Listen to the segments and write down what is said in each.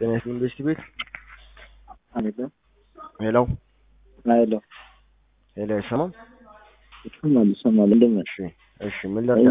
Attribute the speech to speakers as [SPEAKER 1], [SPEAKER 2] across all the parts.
[SPEAKER 1] ጤና ይስጥልኝ ዩኒቨርሲቲ ቤት
[SPEAKER 2] አለ
[SPEAKER 1] ሄሎ
[SPEAKER 2] አይሎ
[SPEAKER 1] ሄሎ አይሰማም?
[SPEAKER 2] ይሰማል ይሰማል። እንደምን
[SPEAKER 1] እሺ እሺ ምን ላድርግ?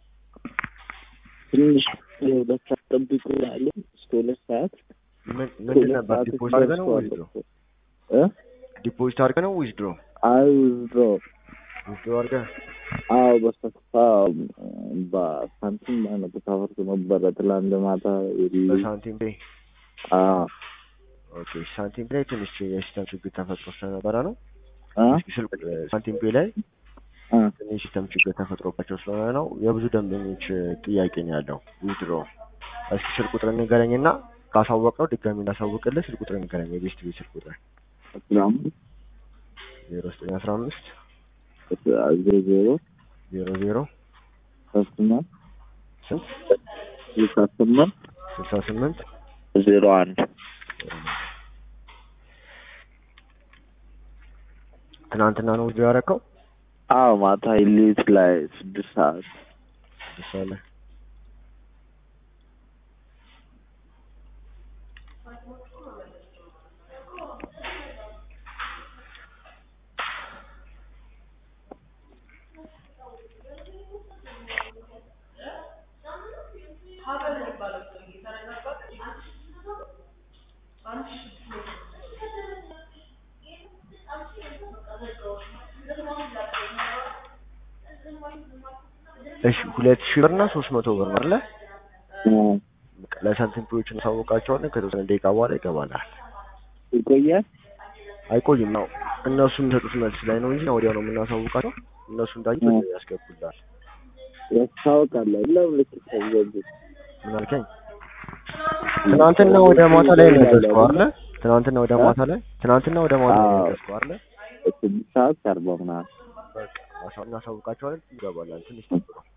[SPEAKER 2] ትንሽ ሁለት ሰዓት ጠብቁ አለ እስከ ሁለት ሰዓት
[SPEAKER 1] ምን ምንድን ነበር ዲፖዚት አድርገህ ነው ወይስ ድሮ?
[SPEAKER 2] እ
[SPEAKER 1] ዲፖዚት አድርገህ ነው ወይስ ድሮ?
[SPEAKER 2] አይ ድሮ
[SPEAKER 1] ድሮ አድርገህ
[SPEAKER 2] አዎ በስተፋ በሳንቲም ማለት ተሳፈርኩ ነበረ ትላንት ማታ
[SPEAKER 1] በሳንቲም ፔ
[SPEAKER 2] አዎ
[SPEAKER 1] ኦኬ ሳንቲም ፔ ላይ ትንሽ የሲስተም ችግር ተፈጥሮ ስለነበረ ነው።
[SPEAKER 2] አ
[SPEAKER 1] እስኪ ስልክ ሳንቲም ፔ ላይ
[SPEAKER 2] አ
[SPEAKER 1] ትንሽ ሲስተም ችግር ተፈጥሮባቸው ስለሆነ ነው። የብዙ ደንበኞች ጥያቄ ነው ያለው ዊዝድሮ። እስኪ ስልክ ቁጥር ንገረኝና ካሳወቀው ድጋሚ እንዳሳውቅልህ ስልክ ቁጥር ንገረኝ። የቤስት ቤት ስልክ ቁጥር
[SPEAKER 2] ሰላም
[SPEAKER 1] ዜሮ ዘጠኝ አስራ አምስት
[SPEAKER 2] ዜሮ ዜሮ
[SPEAKER 1] ዜሮ ዜሮ
[SPEAKER 2] ከስምንት
[SPEAKER 1] ስንት
[SPEAKER 2] ስልሳ ስምንት
[SPEAKER 1] ስልሳ ስምንት
[SPEAKER 2] ዜሮ አንድ
[SPEAKER 1] ትናንትና ነው ዊዝድሮ ያደረከው?
[SPEAKER 2] አዎ ማታ ሌሊት ላይ ስድስት ሰዓት
[SPEAKER 1] ስድስት ሰዓት ላይ እሺ ሁለት ሺህ ብር እና ሶስት መቶ ብር ነው አይደለ? በቃ ለሳንቲም ፔዎች እናሳውቃቸዋለን። ከተወሰነ ደቂቃ በኋላ ይገባላል።
[SPEAKER 2] ይቆያል
[SPEAKER 1] አይቆይም ነው እነሱ የሚሰጡት መልስ ላይ ነው እንጂ ወዲያው ነው የምናሳውቃቸው። እነሱ እንዳዩ ያስገቡላል።
[SPEAKER 2] ያስታውቃል ለምን ልክ ተዘጉ
[SPEAKER 1] ምን አልከኝ? ትናንትና ወደ ማታ ላይ ነው ያዘዝከው አይደለ? ትናንትና ወደ ማታ ላይ ትናንትና ወደ ማታ ላይ ነው ያዘዝከው አይደለ?
[SPEAKER 2] ስድስት ሰዓት ከአርባ ምናምን
[SPEAKER 1] በቃ እናሳውቃቸዋለን። ይገባላል። ትንሽ ጠብቀው።